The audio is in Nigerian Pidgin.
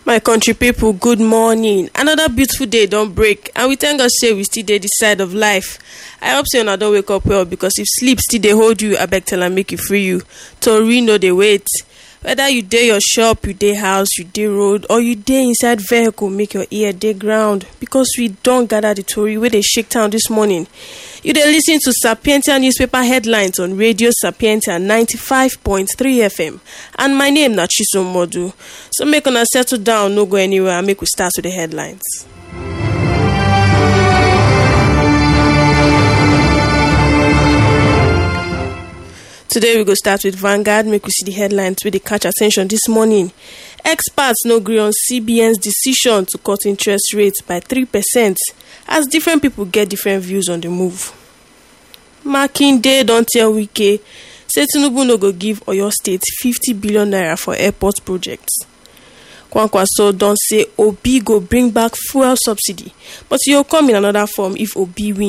my country pipo good morning another beautiful day don break and we thank god say we still dey dis side of life i hope say una don wake up well because if sleep still dey hold you abeg tell am make e free you tori no dey wait whether you dey your shop you dey house you dey road or you dey inside vehicle make your ear dey ground because we don gather the tori wey dey shake town dis morning you dey lis ten to sapientia newspaper headlines on radio sapientia 95.3 fm and my name na chisom modu so make una settle down no go anywhere and make we start with the headlines. today we go start with vanguard make we see di headlines wey dey catch attention dis morning experts no gree on cbn's decision to cut interest rates by 3 percent as different pipo get different views on di move makinde don tell wike say tinubu no go give oyo state 50 billion naira for airport projects kwankwaso don say obi go bring back fuel subsidy but e go come in anoda form if obi win